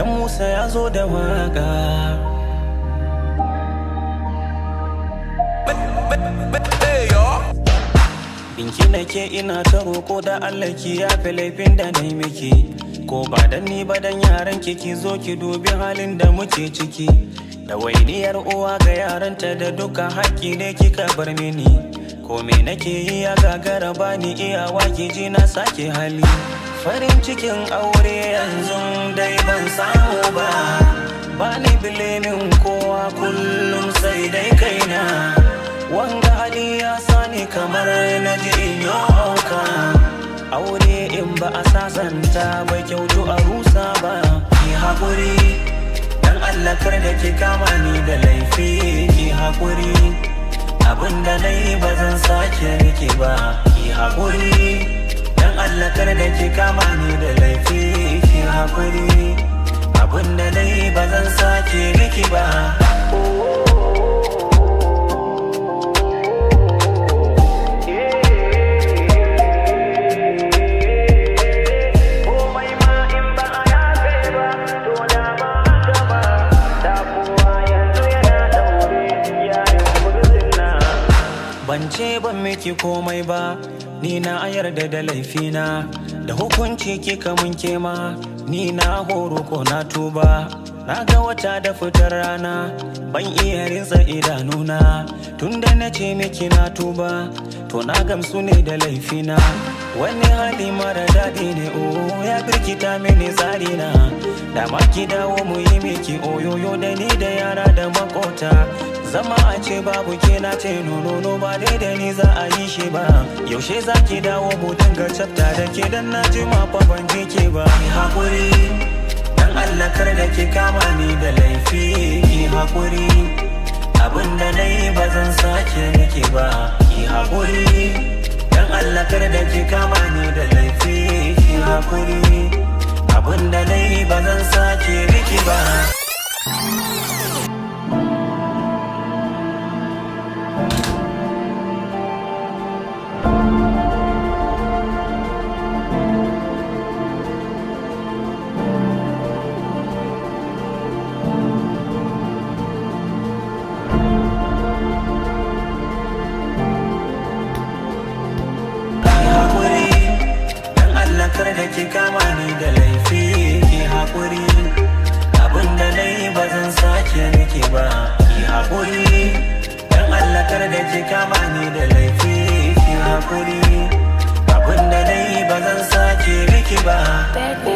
dan musa ya zo da waka Binki nake ina ta roko da Allah ki yafe laifin da na yi miki Ko ba dan ni ba dan yaran ki ki zo ki dubi halin da muke ciki Da wainiyar uwa ga yaranta da duka haƙƙi ne kika bar mini Ko me nake yi ya gagara bani iyawa ki ji na sake hali Farin cikin aure yanzu dai ban samu ba Bani bilimin kowa kullum sai dai kaina Wanga hali ya sani kamar na ji in yi hauka Aure in ba a sasanta bai kyautu a rusa ba Ki haƙuri Dan Allah kar da ki kama ni da laifi Ki haƙuri Abinda na yi ba zan sake miki ba Ki haƙuri Dan Allah kar da ki kama ni da laifi Ki haƙuri Abinda na yi ba zan sake miki ba Ban ce ban miki komai ba, ni na yarda da laifina, da hukunci kika mun kema, ni na horo ko na tuba. Na ga wata da fitar rana, ban iya rinsa idanuna, tunda na ce miki na tuba, to na gamsu ne da laifina. Wani hali mara daɗi ne o ya birkita mini tsarina, da ma ki dawo mu yi miki oyoyo da ni da yara da makota. zama a ce babu ke na ce nono ba dai da ni za a yi shi ba yaushe za ki dawo mu dinga tsafta da ke dan na ji ma fa ban ji ke ba ki hakuri dan Allah kar da ki kama ni da laifi ki hakuri abin da na yi ba zan sake miki ba ki hakuri dan Allah kar da ki kama ni da laifi ki hakuri abin da na yi ba zan sake miki ba kar da ki kama ni da laifi ki haƙuri abinda na yi ba zan sake miki ba ki haƙuri dan Allah kar da ki kama ni da laifi ki haƙuri abinda na yi ba zan sake miki ba